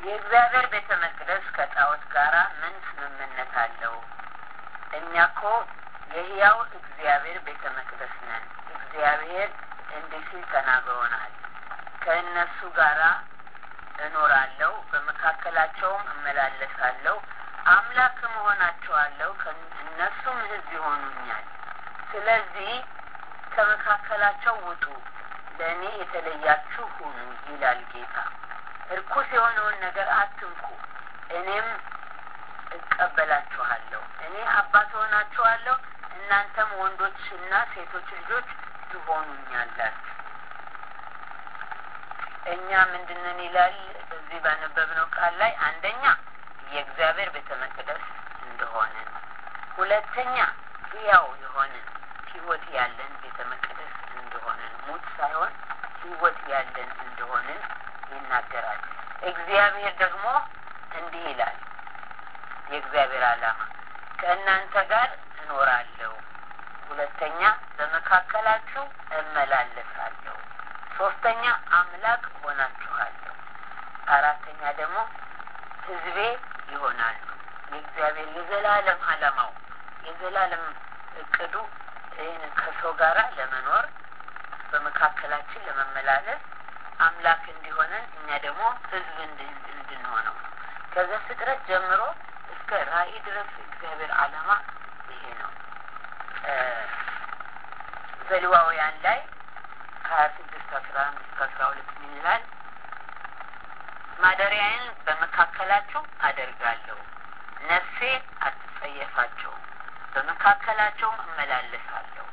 የእግዚአብሔር ቤተ መቅደስ ከጣዖት ጋር ምን ስምምነት አለው? እኛ እኮ የሕያው እግዚአብሔር ቤተ መቅደስ ነን። እግዚአብሔር እንዲህ ሲል ተናግሮናል። ከእነሱ ጋራ እኖራለሁ፣ በመካከላቸውም እመላለሳለሁ፣ አምላክ እሆናቸዋለሁ፣ እነሱም ሕዝብ ይሆኑኛል። ስለዚህ ከመካከላቸው ውጡ፣ ለእኔ የተለያችሁ ሁኑ ይላል ጌታ። እርኩስ የሆነውን ነገር አትንኩ፣ እኔም እቀበላችኋለሁ። እኔ አባት ሆናችኋለሁ፣ እናንተም ወንዶችና ሴቶች ልጆች ትሆኑኛላችሁ። እኛ ምንድንን ይላል በዚህ ባነበብነው ቃል ላይ አንደኛ የእግዚአብሔር ቤተ መቅደስ እንደሆንን፣ ሁለተኛ ሕያው የሆንን ሕይወት ያለን ቤተ መቅደስ እንደሆንን ሙት ሳይሆን ሕይወት ያለን እንደሆንን ይናገራል። እግዚአብሔር ደግሞ እንዲህ ይላል የእግዚአብሔር ዓላማ ከእናንተ ጋር እኖራለሁ፣ ሁለተኛ በመካከላችሁ እመላለሳለሁ፣ ሶስተኛ አምላክ ሆናችኋለሁ፣ አራተኛ ደግሞ ሕዝቤ ይሆናሉ። የእግዚአብሔር የዘላለም ዓላማው የዘላለም እቅዱ ይህን ከሰው ጋር ለመኖር በመካከላችን ለመመላለስ አምላክ እንዲሆነን እኛ ደግሞ ሕዝብ እንድንሆነው ከዘፍጥረት ጀምሮ እስከ ራእይ ድረስ እግዚአብሔር ዓላማ ይሄ ነው። ዘሌዋውያን ላይ ከሀያ ስድስት አስራ አንድ እስከ አስራ ሁለት ምን ይላል? ማደሪያዬን በመካከላችሁ አደርጋለሁ፣ ነፍሴ አትጸየፋቸውም፣ በመካከላቸውም እመላለሳለሁ፣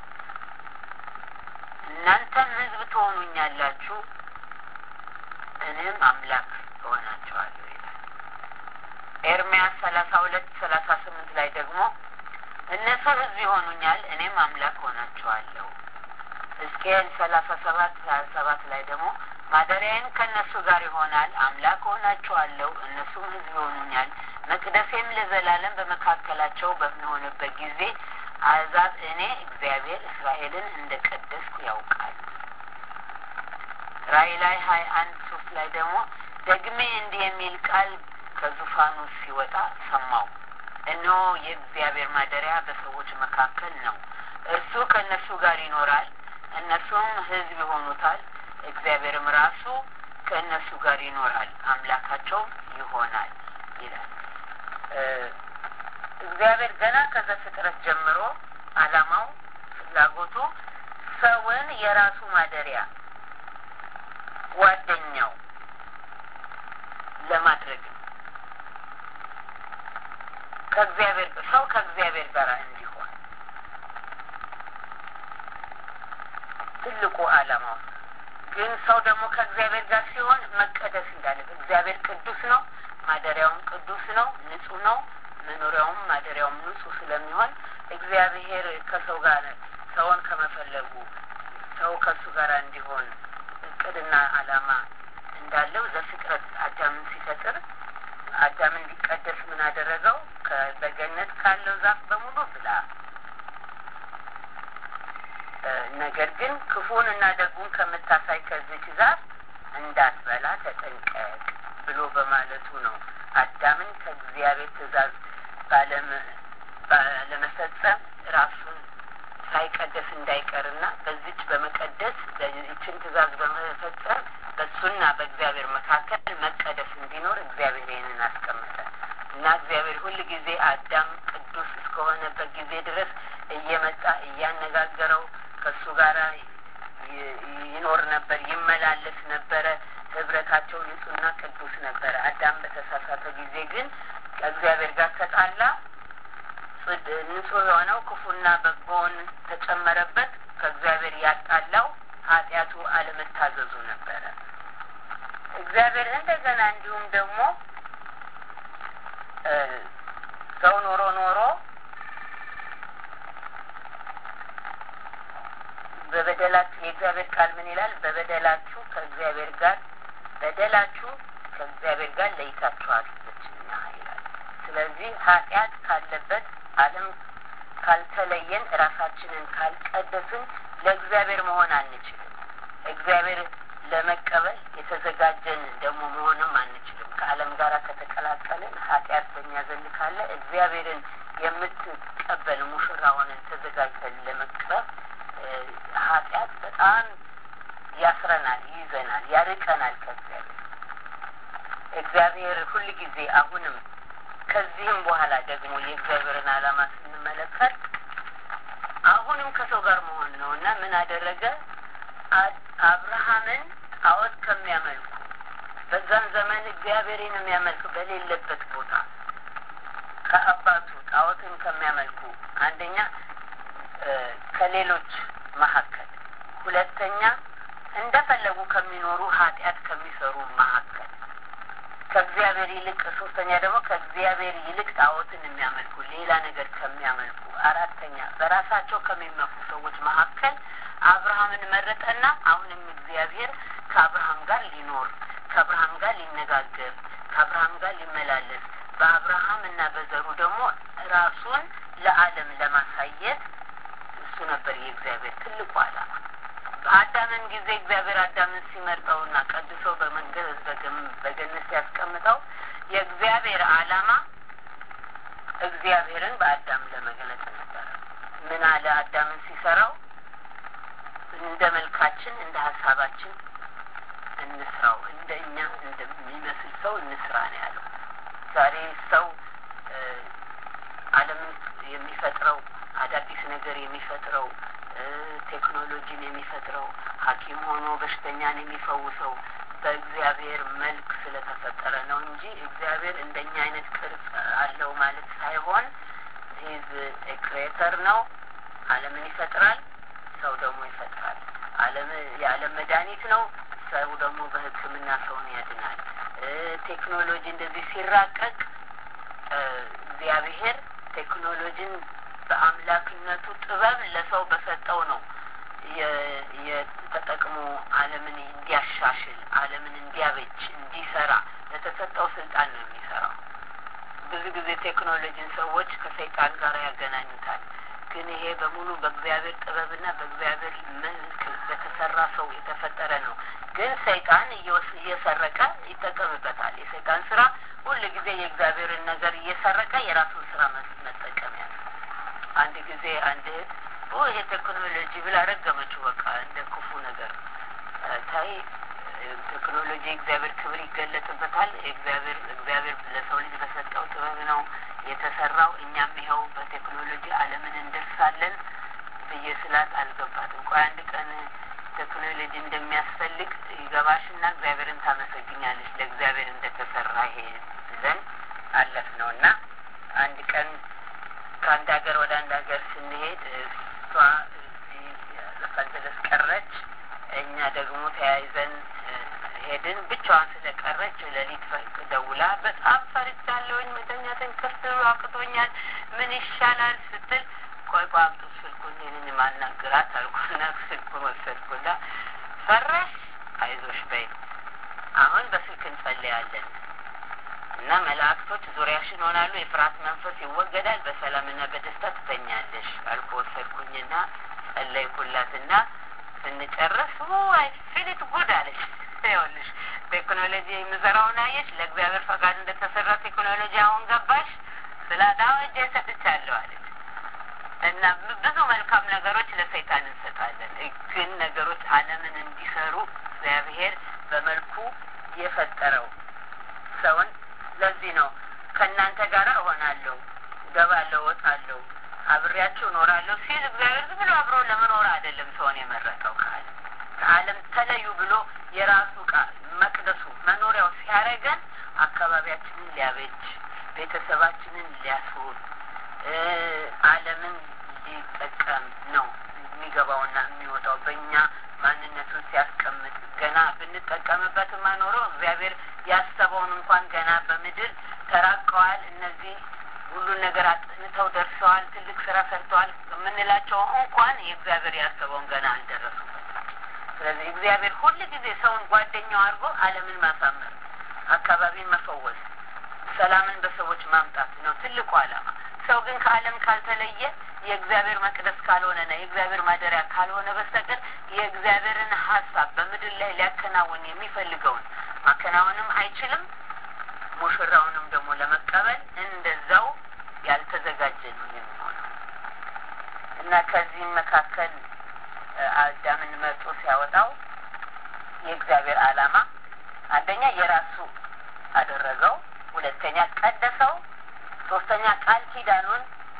እናንተም ሕዝብ ትሆኑኛላችሁ፣ እኔም አምላክ እሆናቸዋለሁ ይላል። ኤርምያስ ሰላሳ ሁለት ሰላሳ ስምንት ላይ ደግሞ እነሱ ሕዝብ ይሆኑኛል፣ እኔም አምላክ ሆናቸዋለሁ። ሕዝቅኤል ሰላሳ ሰባት ሀያ ሰባት ላይ ደግሞ ማደሪያዬን ከእነሱ ጋር ይሆናል፣ አምላክ ሆናቸዋለሁ፣ እነሱም ሕዝብ ይሆኑኛል፣ መቅደሴም ለዘላለም በመካከላቸው በሚሆንበት ጊዜ አሕዛብ እኔ እግዚአብሔር እስራኤልን እንደ ቀደስኩ ያውቃል። ራእይ ላይ ሀያ አንድ ሶስት ላይ ደግሞ ደግሜ እንዲህ የሚል ቃል ከዙፋኑ ሲወጣ ሰማው። እነሆ የእግዚአብሔር ማደሪያ በሰዎች መካከል ነው። እርሱ ከእነሱ ጋር ይኖራል፣ እነሱም ሕዝብ ይሆኑታል። እግዚአብሔርም ራሱ ከእነሱ ጋር ይኖራል፣ አምላካቸውም ይሆናል ይላል። እግዚአብሔር ገና ከዘፍጥረት ጀምሮ ዓላማው ፍላጎቱ ሰውን የራሱ ማደሪያ ጓደኛው ለማድረግ ነው። ከእግዚአብሔር ሰው ከእግዚአብሔር ጋር እንዲሆን ትልቁ ዓላማው ግን ሰው ደግሞ ከእግዚአብሔር ጋር ሲሆን መቀደስ እንዳለበት እግዚአብሔር ቅዱስ ነው። ማደሪያውም ቅዱስ ነው፣ ንጹህ ነው። መኖሪያውም ማደሪያውም ንጹህ ስለሚሆን እግዚአብሔር ከሰው ጋር ሰውን ከመፈለጉ ሰው ከእሱ ጋር እንዲሆን እቅድና ዓላማ እንዳለው ዘፍጥረት አዳምን ሲፈጥር አዳም እንዲቀደስ ምን አደረገው? በገነት ካለው ዛፍ በሙሉ ብላ፣ ነገር ግን ክፉን እና ደጉን ከምታሳይ ከዚች ዛፍ እንዳትበላ ተጠንቀቅ ብሎ በማለቱ ነው አዳምን ከእግዚአብሔር ትእዛዝ ባለመፈጸም ራሱን ሳይቀደስ እንዳይቀርና በዚች በመቀደስ ይችን ትእዛዝ በመፈጸም በእሱና በእግዚአብሔር መካከል መቀደስ እንዲኖር እግዚአብሔር ይህንን አስቀመጠ እና እግዚአብሔር ሁል ጊዜ አዳም ቅዱስ እስከሆነበት ጊዜ ድረስ እየመጣ እያነጋገረው ከእሱ ጋር ይኖር ነበር፣ ይመላለስ ነበረ። ህብረታቸው ንጹህና ቅዱስ ነበረ። አዳም በተሳሳተ ጊዜ ግን ከእግዚአብሔር ጋር ተጣላ። ንጹህ የሆነው ክፉና በጎውን ተጨመረበት። ከእግዚአብሔር ያጣላው ኃጢአቱ አለመታዘዙ ነበረ። እግዚአብሔር እንደገና እንዲሁም ደግሞ ሰው ኖሮ ኖሮ በበደላችሁ የእግዚአብሔር ቃል ምን ይላል? በበደላችሁ ከእግዚአብሔር ጋር በደላችሁ ከእግዚአብሔር ጋር ለይታችኋለችና ይላል። ስለዚህ ኃጢአት ካለበት ዓለም ካልተለየን ራሳችንን ካልቀደስን ለእግዚአብሔር መሆን አንችልም። እግዚአብሔር ለመቀበል የተዘጋጀን ደግሞ መሆንም አንችልም። ከዓለም ጋር ከተቀላቀልን ኃጢአት በእኛ ዘንድ ካለ እግዚአብሔርን የምትቀበል ሙሽራ ሆነን ተዘጋጅተን ለመቅረብ ኃጢአት በጣም ያስረናል፣ ይይዘናል፣ ያርቀናል ከእግዚአብሔር። እግዚአብሔር ሁል ጊዜ አሁንም ከዚህም በኋላ ደግሞ የእግዚአብሔርን ዓላማ ስንመለከት አሁንም ከሰው ጋር መሆን ነው እና ምን አደረገ? አብርሃምን ጣዖት ከሚያመልኩ በዛን ዘመን እግዚአብሔርን የሚያመልክ በሌለበት ቦታ ከአባቱ ጣዖትን ከሚያመልኩ አንደኛ ከሌሎች መካከል፣ ሁለተኛ እንደፈለጉ ከሚኖሩ ኃጢአት ከሚሰሩ መካከል ከእግዚአብሔር ይልቅ ሶስተኛ ደግሞ ከእግዚአብሔር ይልቅ ጣዖትን የሚያመልኩ ሌላ ነገር ከሚያመልኩ አራተኛ በራሳቸው ከሚመኩ ሰዎች መካከል አብርሃምን መረጠና አሁንም እግዚአብሔር ከአብርሃም ጋር ሊኖር ከአብርሃም ጋር ሊነጋገር ከአብርሃም ጋር ሊመላለስ በአብርሃም እና በዘሩ ደግሞ ራሱን ለዓለም ለማሳየት እሱ ነበር የእግዚአብሔር ትልቁ ዓላማ። በአዳምን ጊዜ እግዚአብሔር አዳምን ሲመርጠውና ቀድሶ በመንገድ በገነት ሲያስቀምጠው የእግዚአብሔር ዓላማ እግዚአብሔርን በአዳም ለመግለጽ ነበረ። ምን አለ አዳምን ሲሰራው እንደ መልካችን እንደ ሀሳባችን እንስራው፣ እንደ እኛ እንደሚመስል ሰው እንስራ ነው ያለው። ዛሬ ሰው ዓለምን የሚፈጥረው አዳዲስ ነገር የሚፈጥረው ቴክኖሎጂን የሚፈጥረው ሐኪም ሆኖ በሽተኛን የሚፈውሰው በእግዚአብሔር መልክ ስለተፈጠረ ነው እንጂ እግዚአብሔር እንደኛ አይነት ቅርጽ አለው ማለት ሳይሆን ሂዝ ክሬተር ነው። ዓለምን ይፈጥራል፣ ሰው ደግሞ ይፈጥራል። ዓለም የዓለም መድኃኒት ነው። ሰው ደግሞ በሕክምና ሰውን ያድናል። ቴክኖሎጂ እንደዚህ ሲራቀቅ እግዚአብሔር ቴክኖሎጂን በአምላክነቱ ጥበብ ለሰው በሰጠው ነው የተጠቅሞ ዓለምን እንዲያሻሽል ዓለምን እንዲያበጅ እንዲሰራ ለተሰጠው ስልጣን ነው የሚሰራው። ብዙ ጊዜ ቴክኖሎጂን ሰዎች ከሰይጣን ጋር ያገናኙታል። ግን ይሄ በሙሉ በእግዚአብሔር ጥበብና በእግዚአብሔር መልክ በተሰራ ሰው የተፈጠረ ነው። ግን ሰይጣን እየሰረቀ ይጠቀምበታል። የሰይጣን ስራ ሁል ጊዜ የእግዚአብሔርን ነገር እየሰረቀ የራሱን ስራ መጠቀሚያ ነው። አንድ ጊዜ አንድ እህት ይሄ ቴክኖሎጂ ብላ ረገመችው። በቃ እንደ ክፉ ነገር ታይ ቴክኖሎጂ እግዚአብሔር ክብር ይገለጥበታል። እግዚአብሔር እግዚአብሔር ለሰው ልጅ በሰጠው ጥበብ ነው የተሰራው። እኛም ይኸው በቴክኖሎጂ ዓለምን እንደርሳለን ብዬ ስላት አልገባትም። ቆይ አንድ ቀን ቴክኖሎጂ እንደሚያስፈልግ ይገባሽና እግዚአብሔርን ታመሰግኛለች። ለእግዚአብሔር እንደተሰራ ይሄ ብለን አለፍ ነው እና አንድ ቀን ከአንድ ሀገር ወደ አንድ ሀገር ስንሄድ እሷ ሎስ አንጀለስ ቀረች፣ እኛ ደግሞ ተያይዘን ሄድን። ብቻዋን ስለቀረች ሌሊት ደውላ በጣም ፈርቻለሁኝ፣ መተኛትን ክፍት አቅቶኛል፣ ምን ይሻላል ስትል ቆይ ቆይ አምጡ ስልኩን ይህንን ማናገራት አልኩና ስልኩን ወሰድኩና ፈራሽ፣ አይዞሽ በይ አሁን በስልክ እንጸልያለን እና መላእክቶች ዙሪያሽን ሆናሉ፣ የፍርሃት መንፈስ ይወገዳል፣ በሰላምና በደስታ ትተኛለሽ አልኩ። ወሰድኩኝና ጸለይኩላትና ስንጨርስ አይ ፊሊት ጉድ አለች። ይኸውልሽ ቴክኖሎጂ የምሰራውን አየሽ፣ ለእግዚአብሔር ፈቃድ እንደተሰራ ቴክኖሎጂ አሁን ገባሽ ስላት አዎ እጄ ሰጥቻለሁ አለች። እና ብዙ መልካም ነገሮች ለሰይጣን እንሰጣለን፣ ግን ነገሮች ዓለምን እንዲሰሩ እግዚአብሔር በመልኩ የፈጠረው ሰውን ለዚህ ነው ከእናንተ ጋር እሆናለሁ፣ ገባለሁ፣ እወጣለሁ፣ አብሬያችሁ እኖራለሁ ሲል እግዚአብሔር ዝም ብሎ አብሮ ለመኖር አይደለም ሰውን የመረጠው ከዓለም ከዓለም ተለዩ ብሎ የራሱ ቃል መቅደሱ መኖሪያው ሲያደርገን አካባቢያችንን ሊያበጅ ቤተሰባችንን ሊያስውብ ዓለምን ሊጠቀም ነው የሚገባውና የሚወጣው በእኛ ማንነቱን ሲያስቀምጥ ገና ብንጠቀምበት ማኖረው እግዚአብሔር ያሰበውን እንኳን ገና በምድር ተራቀዋል። እነዚህ ሁሉን ነገር አጥንተው ደርሰዋል፣ ትልቅ ስራ ሰርተዋል የምንላቸው እንኳን የእግዚአብሔር ያሰበውን ገና አልደረሱበት። ስለዚህ እግዚአብሔር ሁል ጊዜ ሰውን ጓደኛው አድርጎ ዓለምን ማሳመር፣ አካባቢን መፈወስ፣ ሰላምን በሰዎች ማምጣት ነው ትልቁ ዓላማ። ሰው ግን ከዓለም ካልተለየ የእግዚአብሔር መቅደስ ካልሆነና የእግዚአብሔር ማደሪያ ካልሆነ በስተቀር የእግዚአብሔርን ሀሳብ በምድር ላይ ሊያከናውን የሚፈልገውን ማከናወንም አይችልም። ሙሽራውንም ደግሞ ለመቀበል እንደዛው ያልተዘጋጀ ነው የሚሆነው እና ከዚህም መካከል አዳምን መርጦ ሲያወጣው የእግዚአብሔር ዓላማ አንደኛ የራሱ አደረገው፣ ሁለተኛ ቀደሰው፣ ሶስተኛ ቃል ኪዳኑን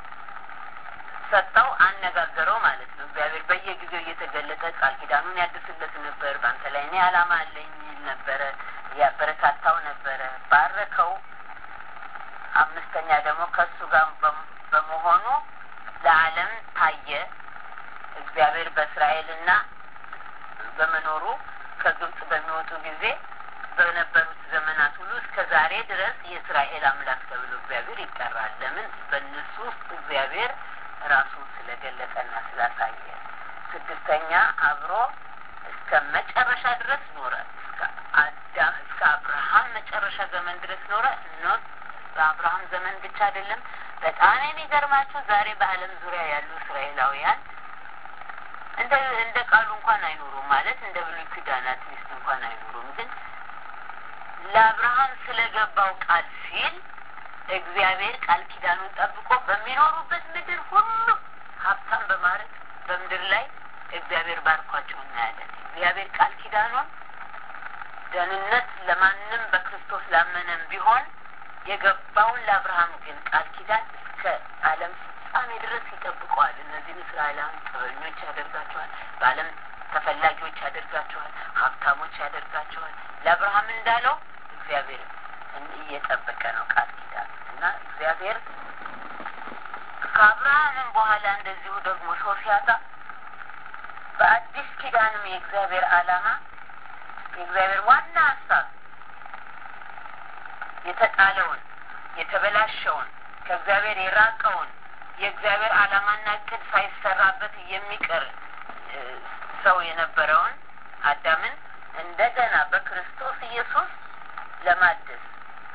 ሰጠው፣ አነጋገረው ማለት ነው። እግዚአብሔር በየጊዜው እየተገለጠ ቃል ኪዳኑን ያድስለት ነበር። በአንተ ላይ እኔ ዓላማ አለኝ ይል ነበረ፣ ያበረታታው ነበረ፣ ባረከው። አምስተኛ ደግሞ ከእሱ ጋር በመሆኑ ለዓለም ታየ። እግዚአብሔር በእስራኤልና በመኖሩ ከግብጽ በሚወጡ ጊዜ በነበሩት ዘመናት ሁሉ እስከ ዛሬ ድረስ የእስራኤል አምላክ ተብሎ እግዚአብሔር ይጠራል። ለምን? በእነሱ ውስጥ እግዚአብሔር ራሱን ስለገለጠና ስላሳየ። ስድስተኛ አብሮ እስከ መጨረሻ ድረስ ኖረ። እስከ አዳም እስከ አብርሃም መጨረሻ ዘመን ድረስ ኖረ። ኖ በአብርሃም ዘመን ብቻ አይደለም። በጣም የሚገርማችሁ ዛሬ በዓለም ዙሪያ ያሉ እስራኤላውያን እንደ እንደ ቃሉ እንኳን አይኖሩም ማለት እንደ ብሉይ ኪዳን አትሊስት እንኳን አይኖሩም። ግን ለአብርሃም ስለገባው ቃል ሲል እግዚአብሔር ቃል ኪዳኑን ጠብቆ በሚኖሩበት ምድር ሁሉ ሀብታም በማድረግ በምድር ላይ እግዚአብሔር ባርኳቸው እናያለን። እግዚአብሔር ቃል ኪዳኑን ደህንነት ለማንም በክርስቶስ ላመነም ቢሆን የገባውን ለአብርሃም ግን ቃል ኪዳን እስከ ዓለም ፍጻሜ ድረስ ይጠብቀዋል። እነዚህን እስራኤላውያን ጥበበኞች ያደርጋቸዋል። በዓለም ተፈላጊዎች ያደርጋቸዋል። ሀብታሞች ያደርጋቸዋል። ለአብርሃም እንዳለው እግዚአብሔር እየጠበቀ ነው ቃል ኪዳን እና እግዚአብሔር ከአብርሃምም በኋላ እንደዚሁ ደግሞ ሰው ሲያጣ በአዲስ ኪዳንም የእግዚአብሔር ዓላማ የእግዚአብሔር ዋና ሀሳብ የተጣለውን የተበላሸውን ከእግዚአብሔር የራቀውን የእግዚአብሔር ዓላማና እቅድ ሳይሰራበት የሚቀር ሰው የነበረውን አዳምን እንደገና በክርስቶስ ኢየሱስ ለማደስ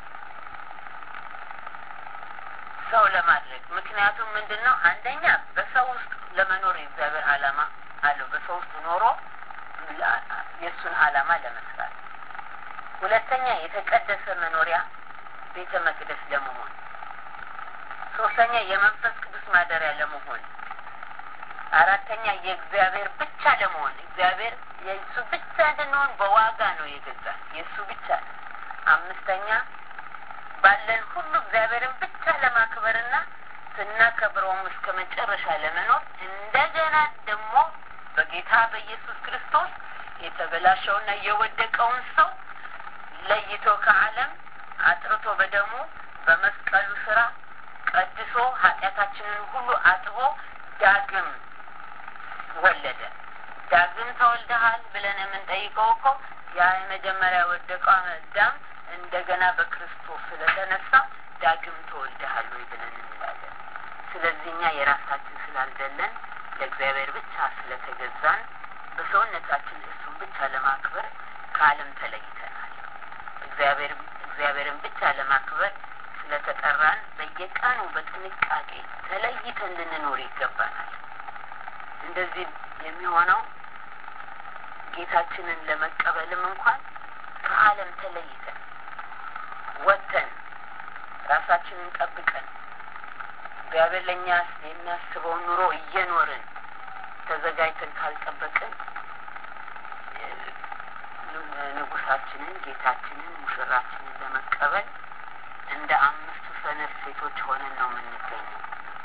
ሰው ለማድረግ ምክንያቱም ምንድን ነው? አንደኛ በሰው ውስጥ ለመኖር የእግዚአብሔር ዓላማ አለው። በሰው ውስጥ ኖሮ የእሱን ዓላማ ለመስራት፣ ሁለተኛ የተቀደሰ መኖሪያ ቤተ መቅደስ ለመሆን፣ ሶስተኛ የመንፈስ ቅዱስ ማደሪያ ለመሆን፣ አራተኛ የእግዚአብሔር ብቻ ለመሆን እግዚአብሔር የእሱ ብቻ እንድንሆን በዋጋ ነው የገዛን የእሱ ብቻ ነው። አምስተኛ ባለን ሁሉ እግዚአብሔርን ብቻ ለማክበርና ስናከብረውም እስከ መጨረሻ ለመኖር እንደገና ደግሞ በጌታ በኢየሱስ ክርስቶስ የተበላሸውና የወደቀውን ሰው ለይቶ ከዓለም አጥርቶ በደሙ በመስቀሉ ስራ ቀድሶ ኃጢአታችንን ሁሉ አጥቦ ዳግም ወለደ። ዳግም ተወልደሃል ብለን የምንጠይቀው እኮ ያ የመጀመሪያ ወደቀው አዳም እንደገና በክርስቶስ ስለተነሳ ዳግም ተወልደሃል ወይ ብለን እንላለን። ስለዚህ እኛ የራሳችን ስላልደለን ለእግዚአብሔር ብቻ ስለተገዛን በሰውነታችን እሱን ብቻ ለማክበር ከዓለም ተለይተናል። እግዚአብሔር እግዚአብሔርን ብቻ ለማክበር ስለተጠራን በየቀኑ በጥንቃቄ ተለይተን ልንኖር ይገባናል። እንደዚህ የሚሆነው ጌታችንን ለመቀበልም እንኳን ከዓለም ተለይተን ወጥተን ራሳችንን ጠብቀን እግዚአብሔር ለእኛ የሚያስበውን ኑሮ እየኖርን ተዘጋጅተን ካልጠበቅን ንጉሳችንን፣ ጌታችንን፣ ሙሽራችንን ለመቀበል እንደ አምስቱ ሰነፍ ሴቶች ሆነን ነው የምንገኘው።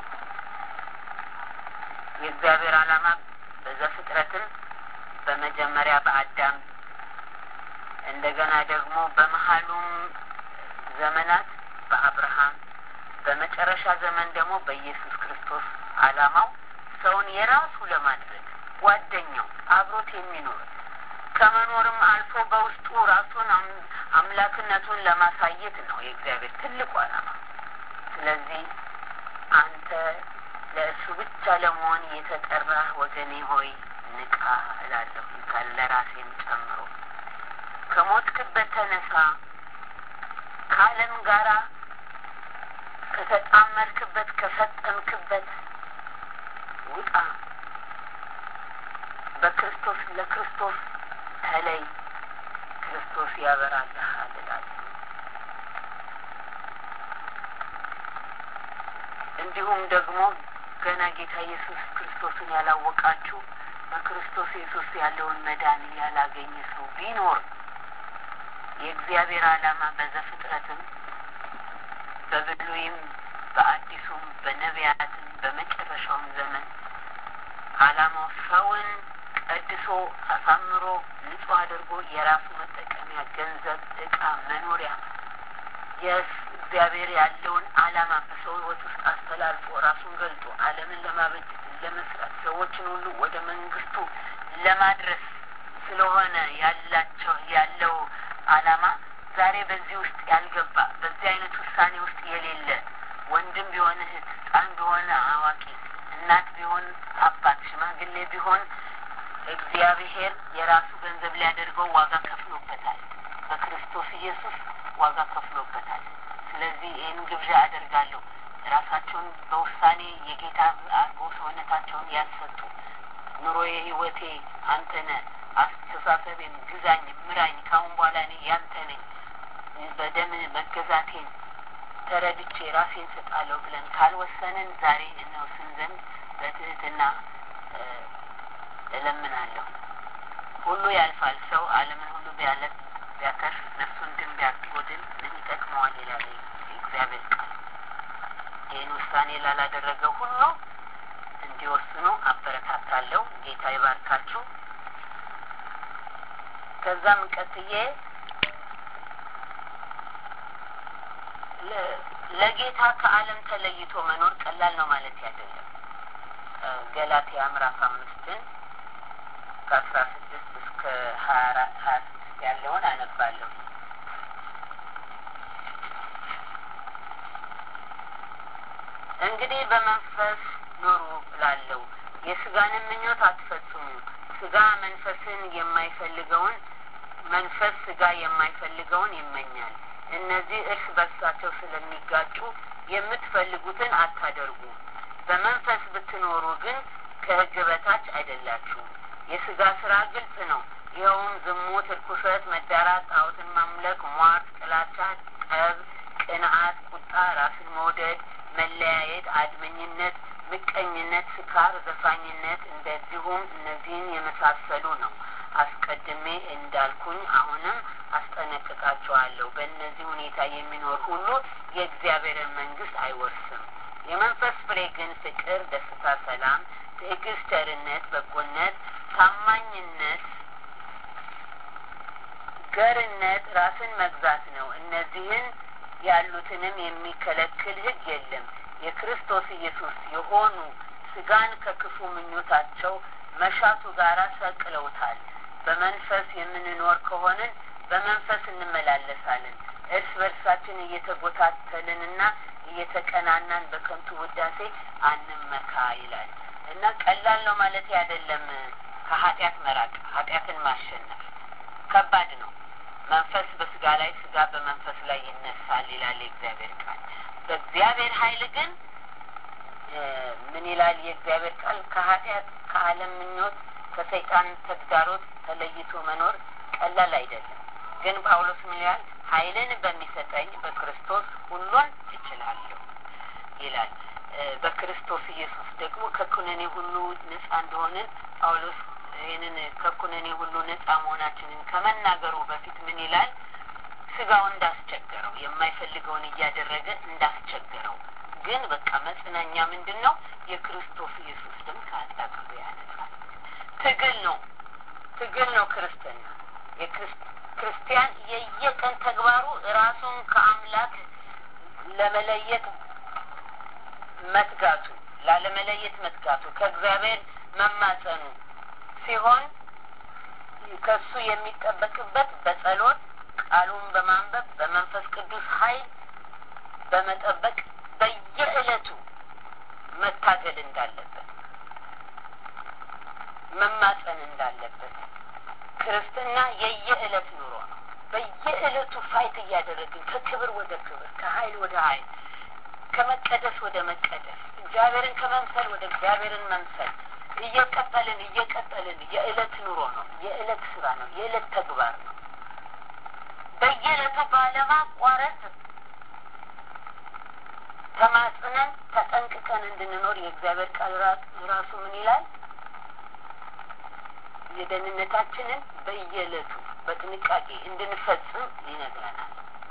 የእግዚአብሔር ዓላማ በዘፍጥረትም በመጀመሪያ በአዳም እንደገና ደግሞ በመሀሉም ዘመናት በአብርሃም በመጨረሻ ዘመን ደግሞ በኢየሱስ ክርስቶስ ዓላማው ሰውን የራሱ ለማድረግ ጓደኛው አብሮት የሚኖር ከመኖርም አልፎ በውስጡ ራሱን አምላክነቱን ለማሳየት ነው የእግዚአብሔር ትልቁ ዓላማ። ስለዚህ አንተ ለእሱ ብቻ ለመሆን የተጠራህ ወገኔ ሆይ ንቃ እላለሁ ካል ለራሴም ጨምሮ ከሞትክበት ተነሳ፣ ከዓለም ጋራ ከተጣመርክበት ከሰጠምክበት ውጣ፣ በክርስቶስ ለክርስቶስ ተለይ፣ ክርስቶስ ያበራልሃል እላለሁ። እንዲሁም ደግሞ ገና ጌታ ኢየሱስ ክርስቶስን ያላወቃችሁ በክርስቶስ ኢየሱስ ያለውን መዳን ያላገኘ ሰው ቢኖር የእግዚአብሔር ዓላማ በዘፍጥረትም በብሉይም በአዲሱም በነቢያትም በመጨረሻውም ዘመን ዓላማው ሰውን ቀድሶ አሳምሮ ንጹሕ አድርጎ የራሱ መጠቀሚያ ገንዘብ፣ እቃ፣ መኖሪያ የእግዚአብሔር ያለውን ዓላማ በሰው ሕይወት ውስጥ አስተላልፎ ራሱን ገልጦ ዓለምን ለማበጀት ለመስራት ሰዎችን ሁሉ ወደ መንግስቱ ለማድረስ ስለሆነ ያላቸው ያለው ዓላማ ዛሬ በዚህ ውስጥ ያልገባ በዚህ አይነት ውሳኔ ውስጥ የሌለ ወንድም ቢሆን እህት፣ ሕፃን ቢሆን አዋቂ፣ እናት ቢሆን አባት፣ ሽማግሌ ቢሆን እግዚአብሔር የራሱ ገንዘብ ሊያደርገው ዋጋ ከፍሎበታል። በክርስቶስ ኢየሱስ ዋጋ ከፍሎበታል። ስለዚህ ይህን ግብዣ አደርጋለሁ። ራሳቸውን በውሳኔ የጌታ አድርጎ ሰውነታቸውን ያልሰጡ ኑሮዬ፣ ህይወቴ አንተ ነህ፣ አስተሳሰቤም ግዛኝ፣ ምራኝ፣ ካሁን በኋላ እኔ ያንተ ነኝ፣ በደም መገዛቴን ተረድቼ ራሴን ሰጣለሁ ብለን ካልወሰንን ዛሬ እንወስን ዘንድ በትህትና እለምናለሁ። ሁሉ ያልፋል። ሰው ዓለምን ሁሉ ቢያለት ቢያተርፍ ነፍሱን ግን ቢያጎድል ምን ይጠቅመዋል? ይላል እግዚአብሔር ቃል። ይህን ውሳኔ ላላደረገው ሁሉ እንዲወስኑ አበረታታለሁ። ጌታ ይባርካችሁ። ከዛም ቀጥዬ ለጌታ ከዓለም ተለይቶ መኖር ቀላል ነው ማለት አይደለም። ገላትያ ምዕራፍ አምስትን ከአስራ ስድስት እስከ ሀያ አራት ሀያ ስድስት ያለውን አነባለሁ። እንግዲህ በመንፈስ ኑሩ እላለሁ፣ የስጋንም ምኞት አትፈጽሙ። ስጋ መንፈስን የማይፈልገውን መንፈስ ስጋ የማይፈልገውን ይመኛል። እነዚህ እርስ በርሳቸው ስለሚጋጩ የምትፈልጉትን አታደርጉ። በመንፈስ ብትኖሩ ግን ከሕግ በታች አይደላችሁም። የስጋ ስራ ግልጽ ነው። ይኸውም ዝሙት፣ እርኩሰት፣ መዳራት፣ ጣዖትን ማምለክ፣ ሟርት፣ ጥላቻ፣ ጠብ፣ ቅንዓት፣ ቁጣ፣ ራስን መውደድ፣ መለያየት፣ አድመኝነት፣ ምቀኝነት፣ ስካር፣ ዘፋኝነት እንደዚሁም እነዚህን የመሳሰሉ ነው። አስቀድሜ እንዳልኩኝ አሁንም አስጠነቅቃቸዋለሁ። በእነዚህ ሁኔታ የሚኖር ሁሉ የእግዚአብሔርን መንግስት አይወርስም። የመንፈስ ፍሬ ግን ፍቅር፣ ደስታ፣ ሰላም፣ ትዕግስት፣ ቸርነት፣ በጎነት፣ ታማኝነት፣ ገርነት፣ ራስን መግዛት ነው። እነዚህን ያሉትንም የሚከለክል ሕግ የለም። የክርስቶስ ኢየሱስ የሆኑ ስጋን ከክፉ ምኞታቸው መሻቱ ጋር ሰቅለውታል። በመንፈስ የምንኖር ከሆንን በመንፈስ እንመላለሳለን። እርስ በርሳችን እየተጎታተልንና እየተቀናናን በከንቱ ውዳሴ አንመካ ይላል እና ቀላል ነው ማለት አይደለም። ከኃጢአት መራቅ ኃጢአትን ማሸነፍ ከባድ ነው። መንፈስ በስጋ ላይ፣ ስጋ በመንፈስ ላይ ይነሳል ይላል የእግዚአብሔር ቃል። በእግዚአብሔር ኃይል ግን ምን ይላል የእግዚአብሔር ቃል? ከኃጢአት ከዓለም ምኞት ከሰይጣን ተግዳሮት ተለይቶ መኖር ቀላል አይደለም። ግን ጳውሎስ ምን ይላል? ኃይልን በሚሰጠኝ በክርስቶስ ሁሉን እችላለሁ ይላል። በክርስቶስ ኢየሱስ ደግሞ ከኩነኔ ሁሉ ነጻ እንደሆንን ጳውሎስ ይህንን ከኩነኔ ሁሉ ነጻ መሆናችንን ከመናገሩ በፊት ምን ይላል? ስጋው እንዳስቸገረው የማይፈልገውን እያደረገ እንዳስቸገረው ግን በቃ መጽናኛ ምንድን ነው? የክርስቶስ ኢየሱስ ደም ከኃጢአት ሁሉ ያነጻል። ትግል ነው፣ ትግል ነው ክርስትና። የክርስቲያን የየቀን ተግባሩ ራሱን ከአምላክ ለመለየት መትጋቱ፣ ላለመለየት መትጋቱ፣ ከእግዚአብሔር መማጸኑ ሲሆን ከሱ የሚጠበቅበት በጸሎት ቃሉን በማንበብ በመንፈስ ቅዱስ ኃይል በመጠበቅ በየዕለቱ መታገል እንዳለበት መማጸን እንዳለበት ክርስትና የየዕለት ኑሮ ነው። በየዕለቱ ፋይት እያደረግን ከክብር ወደ ክብር፣ ከኃይል ወደ ኃይል፣ ከመቀደስ ወደ መቀደስ፣ እግዚአብሔርን ከመምሰል ወደ እግዚአብሔርን መምሰል እየቀጠልን እየቀጠልን የዕለት ኑሮ ነው። የዕለት ስራ ነው። የዕለት ተግባር ነው። በየዕለቱ ባለማቋረጥ ተማጽነን ተጠንቅቀን እንድንኖር የእግዚአብሔር ቃል ራሱ ምን ይላል? የደህንነታችንን በየዕለቱ በጥንቃቄ እንድንፈጽም ይነግረናል።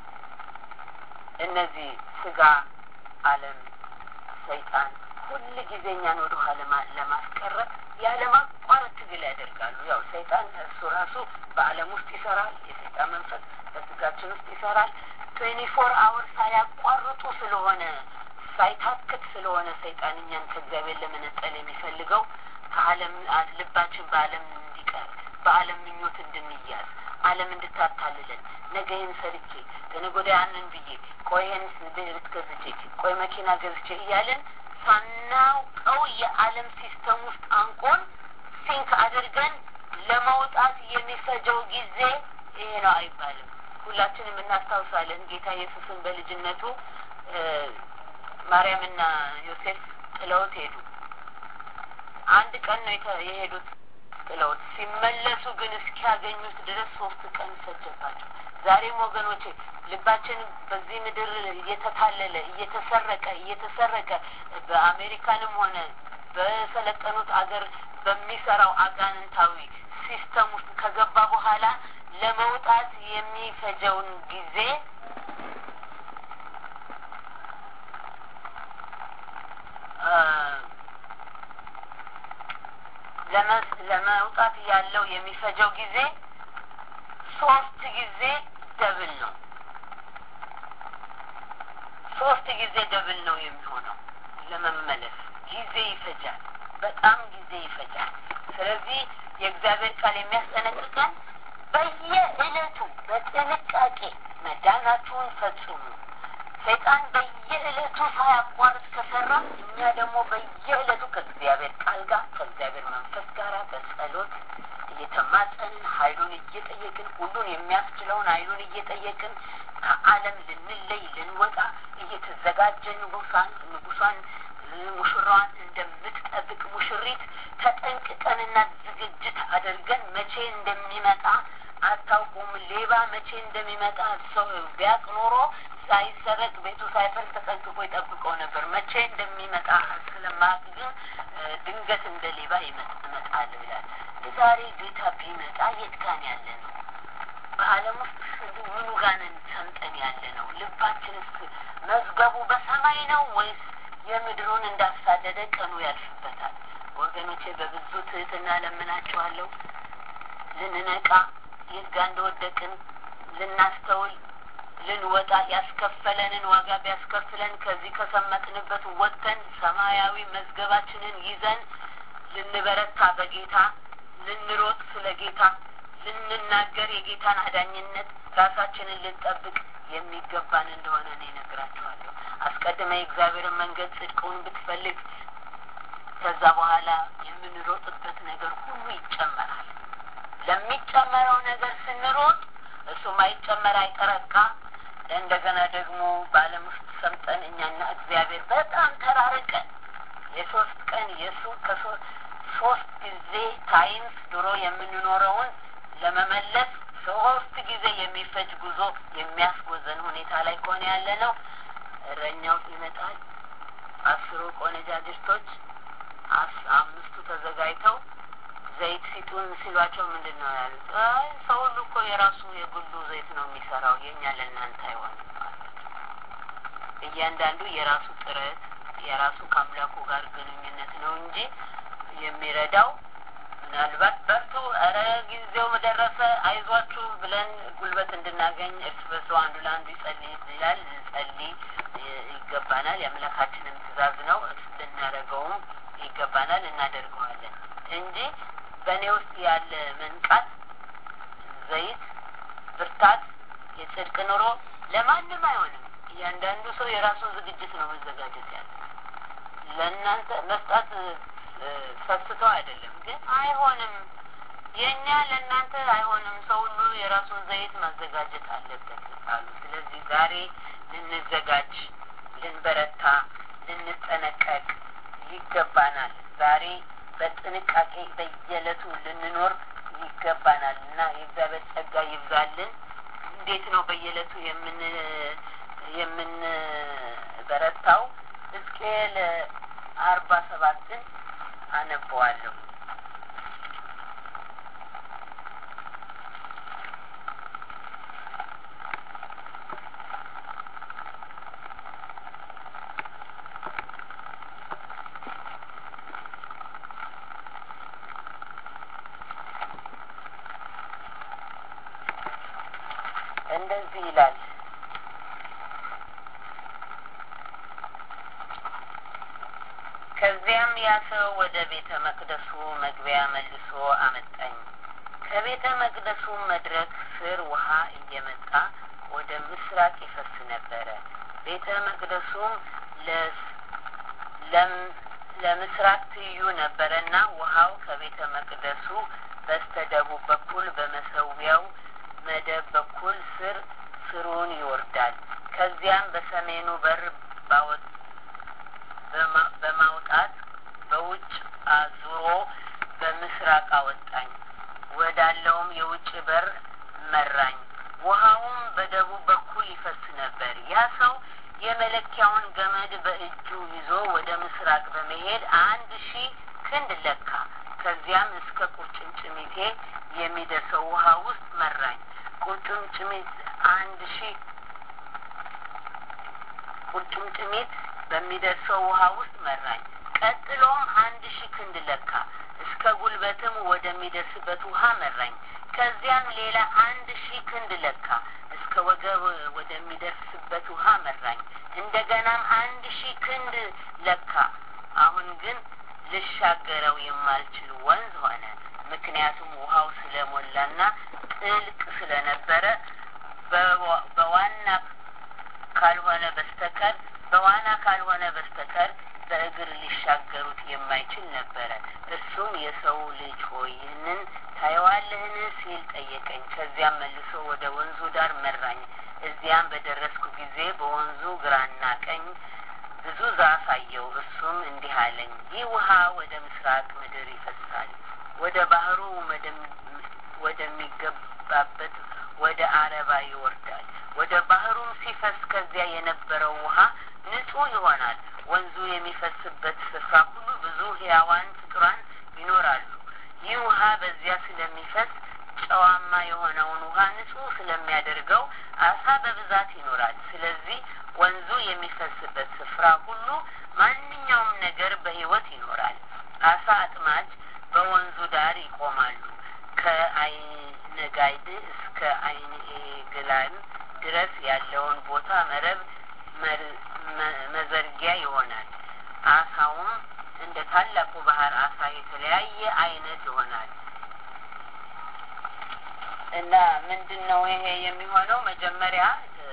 እነዚህ ስጋ፣ ዓለም፣ ሰይጣን ሁል ጊዜ እኛን ወደ ኋላ ለማስቀረት ያለማቋረጥ ትግል ያደርጋሉ። ያው ሰይጣን እሱ ራሱ በዓለም ውስጥ ይሰራል። የሰይጣን መንፈስ በስጋችን ውስጥ ይሰራል። ትዌንቲ ፎር አወር ሳያቋርጡ ስለሆነ ሳይታክት ስለሆነ ሰይጣን እኛን ከእግዚአብሔር ለመነጠል የሚፈልገው ከዓለም ልባችን በዓለም እንዲቀር በዓለም ምኞት እንድንያዝ ዓለም እንድታታልለን ነገ ይህን ሰርቼ ከነገ ወዲያ ያንን ብዬ ቆይ ይህን ቤት ገዝቼ ቆይ መኪና ገዝቼ እያለን ሳናውቀው የዓለም ሲስተም ውስጥ አንቆን ሲንክ አድርገን ለመውጣት የሚፈጀው ጊዜ ይሄ ነው አይባልም። ሁላችንም እናስታውሳለን። ጌታ ኢየሱስን በልጅነቱ ማርያምና ዮሴፍ ጥለውት ሄዱ። አንድ ቀን ነው የሄዱት ጥለውት። ሲመለሱ ግን እስኪያገኙት ድረስ ሶስት ቀን ፈጀባቸው። ዛሬም ወገኖቼ ልባችን በዚህ ምድር እየተታለለ እየተሰረቀ እየተሰረቀ በአሜሪካንም ሆነ በሰለጠኑት አገር በሚሰራው አጋንንታዊ ሲስተም ውስጥ ከገባ በኋላ ለመውጣት የሚፈጀውን ጊዜ ለመውጣት ያለው የሚፈጀው ጊዜ ሶስት ጊዜ ደብል ነው። ሶስት ጊዜ ደብል ነው የሚሆነው ለመመለስ ጊዜ ይፈጃል። በጣም ጊዜ ይፈጃል። ስለዚህ የእግዚአብሔር ቃል የሚያስጠነቅቀን በየዕለቱ በጥንቃቄ መዳናችሁን ፈጽሙ። ሰይጣን በየዕለቱ ሳያቋርጥ ከሰራ እኛ ደግሞ በየዕለቱ ከእግዚአብሔር ቃል ጋር ከእግዚአብሔር መንፈስ ጋር በጸሎት እየተማጸንን ኃይሉን እየጠየቅን ሁሉን የሚያስችለውን ኃይሉን እየጠየቅን ከዓለም ልንለይ ልንወጣ እየተዘጋጀን ንጉሳን ንጉሷን ሙሽራዋን እንደምትጠብቅ ሙሽሪት ተጠንቅቀንና ዝግጅት አድርገን መቼ እንደሚመጣ አታውቁም። ሌባ መቼ እንደሚመጣ ሰው ቢያቅ ኖሮ ሳይሰረቅ ቤቱ ሳይፈርስ ተጠንቅቆ ይጠብቀው ነበር። መቼ እንደሚመጣ ስለማያውቅ ግን ድንገት እንደ ሌባ ይመጣል ይላል። ዛሬ ጌታ ቢመጣ የት ጋን ያለ ነው? በዓለም ውስጥ ምኑ ጋንን ሰምጠን ያለ ነው? ልባችንስ መዝገቡ በሰማይ ነው ወይስ የምድሩን እንዳሳደደ ቀኑ ያልፍበታል? ወገኖቼ በብዙ ትህትና ለምናችኋለሁ ልንነቃ የት ጋ እንደወደቅን ልናስተውል ልንወጣ ያስከፈለንን ዋጋ ቢያስከፍለን ከዚህ ከሰመጥንበት ወጥተን ሰማያዊ መዝገባችንን ይዘን ልንበረታ በጌታ ልንሮጥ ስለ ጌታ ልንናገር የጌታን አዳኝነት ራሳችንን ልንጠብቅ የሚገባን እንደሆነ እኔ እነግራችኋለሁ። አስቀድመ የእግዚአብሔርን መንገድ ጽድቁን ብትፈልግ ከዛ በኋላ የምንሮጥበት ነገር ሁሉ ይጨመራል። ለሚጨመረው ነገር ስንሮጥ እሱ ማይጨመር አይጠረቃ እንደገና ደግሞ በዓለም ውስጥ ሰምጠን እኛና እግዚአብሔር በጣም ተራርቀን የሶስት ቀን የሱ ከሶስት ጊዜ ታይምስ ድሮ የምንኖረውን ለመመለስ ሶስት ጊዜ የሚፈጅ ጉዞ የሚያስጎዘን ሁኔታ ላይ ከሆነ ያለ ነው። እረኛው ይመጣል። አስሩ ቆነጃጅቶች አምስቱ ተዘጋጅተው ዘይት ሲጡን ሲሏቸው ምንድን ነው ያሉት? አይ ሰው ሁሉ እኮ የራሱ የግሉ ዘይት ነው የሚሰራው፣ የእኛ ለእናንተ አይሆንም አላቸው። እያንዳንዱ የራሱ ጥረት የራሱ ከአምላኩ ጋር ግንኙነት ነው እንጂ የሚረዳው ምናልባት በርቱ፣ ኧረ ጊዜው ደረሰ፣ አይዟችሁ ብለን ጉልበት እንድናገኝ እርስ በርሱ አንዱ ለአንዱ ይጸልይ ይላል። ጸልይ ይገባናል። የአምላካችንም ትእዛዝ ነው። ልናደርገውም ይገባናል፣ እናደርገዋለን እንጂ በእኔ ውስጥ ያለ መንቃት፣ ዘይት፣ ብርታት፣ የጽድቅ ኑሮ ለማንም አይሆንም። እያንዳንዱ ሰው የራሱን ዝግጅት ነው መዘጋጀት ያለ ለእናንተ መስጣት ሰስተው አይደለም፣ ግን አይሆንም። የእኛ ለእናንተ አይሆንም። ሰው ሁሉ የራሱን ዘይት ማዘጋጀት አለበት አሉ። ስለዚህ ዛሬ ልንዘጋጅ፣ ልንበረታ፣ ልንጠነቀቅ ይገባናል። ዛሬ በጥንቃቄ በየዕለቱ ልንኖር ይገባናል እና የእግዚአብሔር ጸጋ ይብዛልን። እንዴት ነው በየዕለቱ የምን የምንበረታው? ሕዝቅኤል አርባ ሰባትን አነበዋለሁ። እንደዚህ ይላል። ከዚያም ያ ሰው ወደ ቤተ መቅደሱ መግቢያ መልሶ አመጣኝ። ከቤተ መቅደሱ መድረክ ስር ውሃ እየመጣ ወደ ምስራቅ ይፈስ ነበረ። ቤተ መቅደሱም ለምስራቅ ትይዩ ነበረና ውሃው ከቤተ መቅደሱ በስተ ደቡብ በኩል በመሰዊያው መደብ በኩል ስር ስሩን ይወርዳል። ከዚያም በሰሜኑ በር በማውጣት በውጭ አዙሮ በምስራቅ አወጣኝ። ወዳለውም የውጭ በር መራኝ። ውሃውም በደቡብ በኩል ይፈስ ነበር። ያ ሰው የመለኪያውን ገመድ በእጁ ይዞ ወደ ምስራቅ በመሄድ አንድ ሺህ ክንድ ለካ። ከዚያም እስከ ቁርጭምጭሚቴ የሚደርሰው ውሃ ውስጥ መራኝ። ቁርጭምጭሚት አንድ ሺህ ቁርጭምጭሚት በሚደርሰው ውሃ ውስጥ መራኝ። ቀጥሎም አንድ ሺህ ክንድ ለካ። እስከ ጉልበትም ወደሚደርስበት ውሃ መራኝ። ከዚያም ሌላ አንድ ሺህ ክንድ ለካ። እስከ ወገብ ወደሚደርስበት ውሃ መራኝ። እንደገናም አንድ ሺህ ክንድ ለካ። አሁን ግን ልሻገረው የማልችል ወንዝ ሆነ። ምክንያቱም ውሃው ስለሞላና ጥልቅ ስለነበረ በዋና ካልሆነ በስተቀር በዋና ካልሆነ በስተቀር በእግር ሊሻገሩት የማይችል ነበረ። እርሱም የሰው ልጅ ሆይ ይህንን ታየዋለህን ሲል ጠየቀኝ። ከዚያም መልሶ ወደ ወንዙ ዳር መራኝ። እዚያም በደረስኩ ጊዜ በወንዙ ግራና ቀኝ ብዙ ዛፍ አየው። እርሱም እንዲህ አለኝ፣ ይህ ውሃ ወደ ምስራቅ ምድር ይፈሳል፣ ወደ ባህሩ ወደሚገባበት ወደ አረባ ይወርዳል። ወደ ባህሩም ሲፈስ ከዚያ የነበረው ውሃ ንጹሕ ይሆናል። ወንዙ የሚፈስበት ስፍራ ሁሉ ብዙ ሕያዋን ፍጡራን ይኖራሉ። ይህ ውሃ በዚያ ስለሚፈስ ጨዋማ የሆነውን ውሃ ንጹሕ ስለሚያደርገው አሳ በብዛት ይኖራል። ስለዚህ ወንዙ የሚፈስበት ስፍራ ሁሉ ማንኛውም ነገር በሕይወት ይኖራል። አሳ አጥማጅ በወንዙ ዳር ይቆማሉ። ከአይነ ጋይድ እስከ አይነ ግላን ድረስ ያለውን ቦታ መረብ መዘርጊያ ይሆናል። አሳውም እንደ ታላቁ ባህር አሳ የተለያየ አይነት ይሆናል እና ምንድን ነው ይሄ የሚሆነው? መጀመሪያ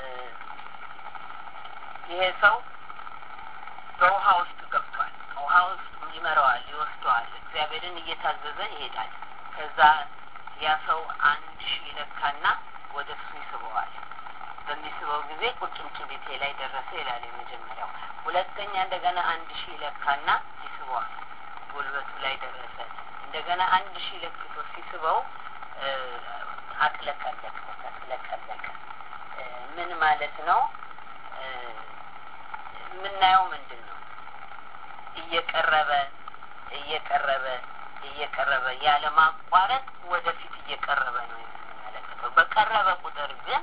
ይሄ ሰው በውሃ ውስጥ ገብቷል። ውሃ ውስጥ ይመራዋል፣ ይወስደዋል። እግዚአብሔርን እየታዘዘ ይሄዳል። ከዛ ያ ሰው አንድ ሺህ ይለካና ወደ እሱ ይስበዋል። በሚስበው ጊዜ ቁርጭምጭሚቴ ላይ ደረሰ ይላል የመጀመሪያው። ሁለተኛ እንደገና አንድ ሺህ ለካና ይስበዋል፣ ጉልበቱ ላይ ደረሰ። እንደገና አንድ ሺህ ለክቶ ሲስበው አጥለቀለቀ፣ ተጥለቀለቀ። ምን ማለት ነው? የምናየው ምንድን ነው? እየቀረበ እየቀረበ እየቀረበ ያለ ማቋረጥ ወደፊት እየቀረበ ነው የምንመለከተው። በቀረበ ቁጥር ግን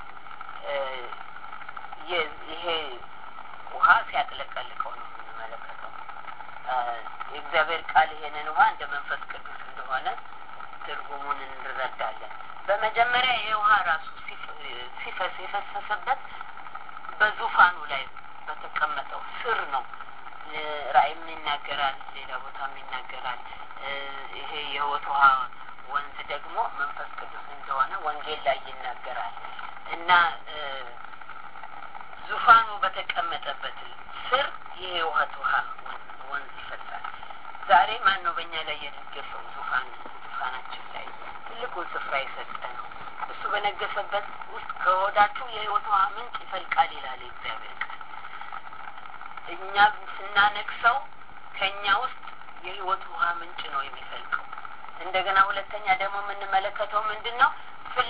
ይሄ ውሃ ሲያጥለቀልቀው ነው የምንመለከተው። የእግዚአብሔር ቃል ይሄንን ውሃ እንደ መንፈስ ቅዱስ እንደሆነ ትርጉሙን እንረዳለን። በመጀመሪያ ይሄ ውሃ ራሱ ሲፈስ የፈሰሰበት በዙፋኑ ላይ በተቀመጠው ስር ነው። ራእይም ይናገራል፣ ሌላ ቦታም ይናገራል። ይሄ የሕይወት ውሃ ወንዝ ደግሞ መንፈስ ቅዱስ እንደሆነ ወንጌል ላይ ይናገራል እና ዙፋኑ በተቀመጠበት ስር ይሄ የሕይወት ውሃ ወንዝ ይፈሳል። ዛሬ ማን ነው በእኛ ላይ የነገሰው? ዙፋን ዙፋናችን ላይ ትልቁን ስፍራ የሰጠ ነው። እሱ በነገሰበት ውስጥ ከወዳችሁ የሕይወት ውሃ ምንጭ ይፈልቃል ይላል የእግዚአብሔር ቃል። እኛ ስናነግሰው ከእኛ ውስጥ የሕይወት ውሃ ምንጭ ነው የሚፈልቀው። እንደገና ሁለተኛ ደግሞ የምንመለከተው ምንድን ነው?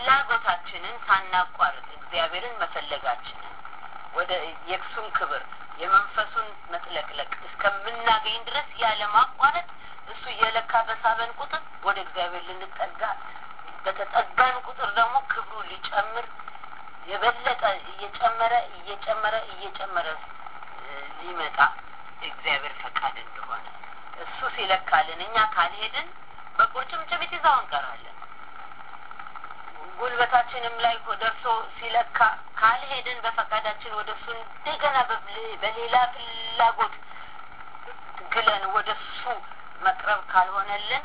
ፍላጎታችንን ሳናቋርጥ እግዚአብሔርን መፈለጋችንን ወደ የእሱን ክብር የመንፈሱን መጥለቅለቅ እስከምናገኝ ድረስ ያለ ማቋረጥ እሱ እየለካ በሳበን ቁጥር ወደ እግዚአብሔር ልንጠጋ በተጠጋን ቁጥር ደግሞ ክብሩ ሊጨምር የበለጠ እየጨመረ እየጨመረ እየጨመረ ሊመጣ እግዚአብሔር ፈቃድ እንደሆነ እሱ ሲለካልን እኛ ካልሄድን በቁርጭምጭሚት ይዛው እንቀራለን። ጉልበታችንም ላይ ደርሶ ሲለካ ካልሄድን በፈቃዳችን ወደ እሱ እንደገና በሌላ ፍላጎት ግለን ወደ እሱ መቅረብ ካልሆነልን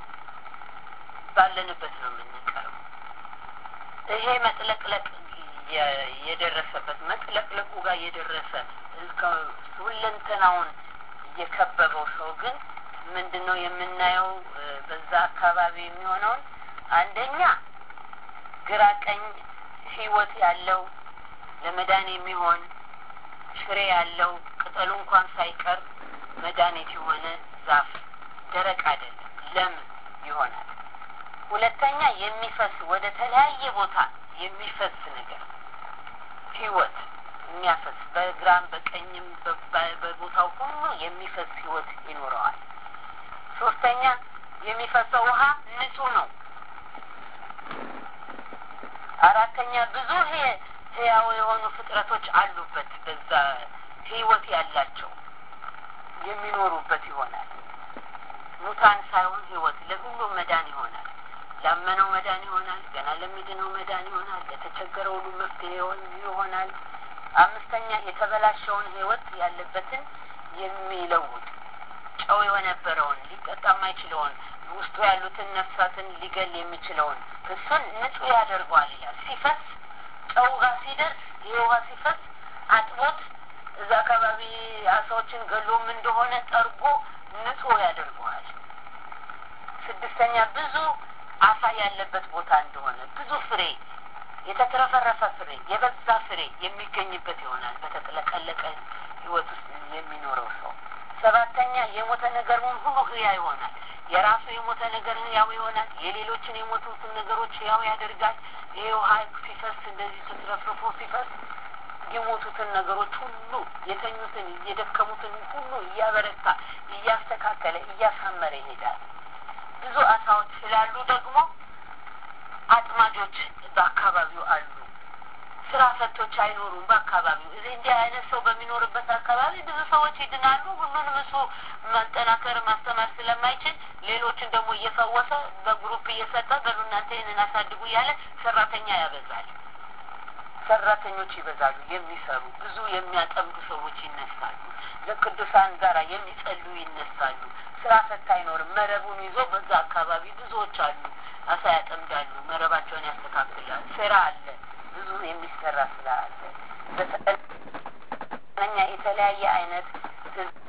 ባለንበት ነው የምንቀረው። ይሄ መጥለቅለቅ የደረሰበት መጥለቅለቁ ጋር የደረሰ ሁለንተናውን የከበበው ሰው ግን ምንድን ነው የምናየው? በዛ አካባቢ የሚሆነውን አንደኛ ግራ ቀኝ ህይወት ያለው ለመዳን የሚሆን ፍሬ ያለው ቅጠሉ እንኳን ሳይቀር መድኃኒት የሆነ ዛፍ ደረቅ አይደለም፣ ለም ይሆናል። ሁለተኛ የሚፈስ ወደ ተለያየ ቦታ የሚፈስ ነገር ህይወት የሚያፈስ በግራም በቀኝም በቦታው ሁሉ የሚፈስ ህይወት ይኖረዋል። ሶስተኛ የሚፈሰው ውሃ ንጹህ ነው። አራተኛ ብዙ ህያው የሆኑ ፍጥረቶች አሉበት። በዛ ህይወት ያላቸው የሚኖሩበት ይሆናል። ሙታን ሳይሆን ህይወት ለሁሉም መዳን ይሆናል። ላመነው መዳን ይሆናል። ገና ለሚድነው መዳን ይሆናል። ለተቸገረው ሁሉ መፍትሄ ይሆናል። አምስተኛ የተበላሸውን ህይወት ያለበትን የሚለውጥ ጨው የነበረውን ሊጠጣ የማይችለውን ውስጡ ያሉትን ነፍሳትን ሊገል የሚችለውን እሱን ንጹህ ያደርገዋል ይላል። ሲፈስ ጨው ጋር ሲደርስ ይህ ውሃ ሲፈስ አጥቦት እዛ አካባቢ አሳዎችን ገሎም እንደሆነ ጠርጎ ንጹህ ያደርገዋል። ስድስተኛ ብዙ አሳ ያለበት ቦታ እንደሆነ ብዙ ፍሬ የተትረፈረፈ ፍሬ የበዛ ፍሬ የሚገኝበት ይሆናል። በተጥለቀለቀ ህይወት ውስጥ የሚኖረው ሰው ሰባተኛ የሞተ ነገሩን ሁሉ ህያ ይሆናል። የራሱ የሞተ ነገር ህያው ይሆናል። የሌሎችን የሞቱትን ነገሮች ህያው ያደርጋል። ይህ ውሃ ሲፈስ እንደዚህ ስትረፍርፎ ሲፈስ የሞቱትን ነገሮች ሁሉ የተኙትን፣ የደከሙትን ሁሉ እያበረታ እያስተካከለ እያሳመረ ይሄዳል። ብዙ አሳዎች ስላሉ ደግሞ አጥማጆች በአካባቢው አሉ። ስራ ፈቶች አይኖሩም በአካባቢው። እዚህ እንዲህ አይነት ሰው በሚኖርበት አካባቢ ብዙ ሰዎች ይድናሉ። ሁሉንም እሱ ማጠናከር ማስተማር ስለማይችል ሌሎችን ደግሞ እየፈወሰ በግሩፕ እየሰጠ በሉ እናንተ ይህንን አሳድጉ እያለ ሰራተኛ ያበዛል። ሰራተኞች ይበዛሉ። የሚሰሩ ብዙ የሚያጠምዱ ሰዎች ይነሳሉ። ለቅዱሳን ጋራ የሚጸሉ ይነሳሉ። ስራ ፈታ አይኖርም። መረቡን ይዞ በዛ አካባቢ ብዙዎች አሉ። አሳ ያጠምዳሉ። መረባቸውን ያስተካክላል። ስራ አለ። ብዙ የሚሰራ ስራ አለ። በተለኛ የተለያየ አይነት